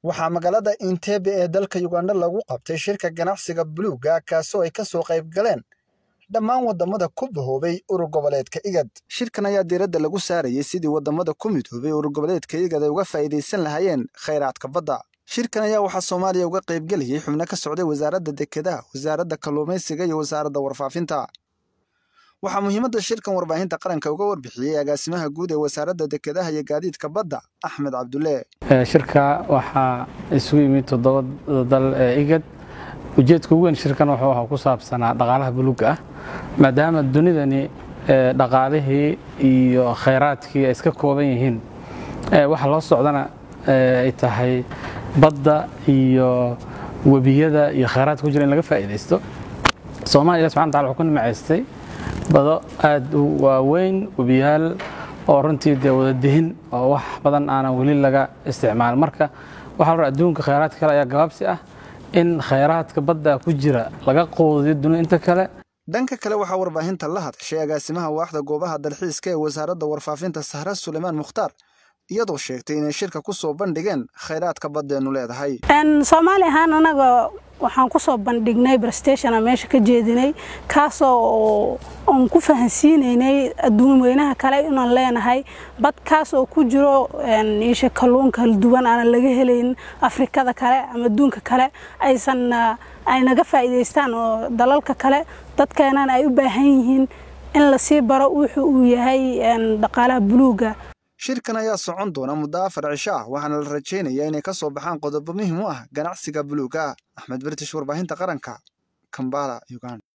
waxaa magaalada Entebbe ee dalka Uganda lagu qabtay shirka ganacsiga buluugga kaasoo ay ka soo qayb galeen dhammaan wadamada ku bahoobay urur goboleedka IGAD. Shirkan ayaa diiradda lagu saarayay sidii wadamada ku midoobay urur goboleedka IGAD ay uga faa'iidaysan lahaayeen kheyraadka badda. Shirkan ayaa waxaa Soomaaliya uga qayb gelayay xubno ka socday wasaaradda dekedaha, wasaaradda kalluumaysiga iyo wasaaradda warfaafinta. waxaa muhiimadda shirkan warbaahinta qaranka uga warbixiyey agaasimaha guud ee wasaaradda dekedaha iyo gaadiidka badda axmed cabdulle shirka waxaa isugu yimid toddoba dal ee igad ujeedka ugu weyn shirkan wuxuu ku saabsanaa dhaqaalaha buluugga ah maadaama dunidani dhaqaalihii iyo khayraadkii ay iska kooban yihiin waxa loo socdana ay tahay badda iyo webiyada iyo khayraadka ku jira in laga faa'iidaysto soomaaliya subxana wataala wuxuu ku nimacaystay bado aad u waaweyn webiyaal oo runtii dee wada dihin oo wax badan aanan weli laga isticmaalin marka waxaa la adduunka khayraadka kale ayaa gabaabsi ah in khayraadka badda ku jira laga qoodiyo dunida inta kale dhanka kale waxaa warbaahinta la hadashay agaasimaha waaxda goobaha dalxiiska ee wasaaradda warfaafinta sahra sulaymaan mukhtaar iyadoo sheegtay inay shirka ku soo bandhigeen khayraadka baddeenu leedahay soomaali ahaan anaga waxaan ku soo bandhignay brestationa meesha ka jeedinay kaasoo oon ku fahansiinaynay adduun weynaha kale inaan leenahay bad kaas oo ku jiro isha kalluun kala duwan aanan laga helayn afrikada kale ama adduunka kale aysan ay naga faa'iidaystaan oo dalalka kale dadkeenana ay u baahan yihiin in lasii baro wuxuu uu yahay dhaqaalaha buluugga shirkan ayaa socon doona muddo afar cisho ah waxaana la rajaynayaa inay ka soo baxaan qodobo muhiim u ah ganacsiga buluugga ah axmed british warbaahinta qaranka kambala uganda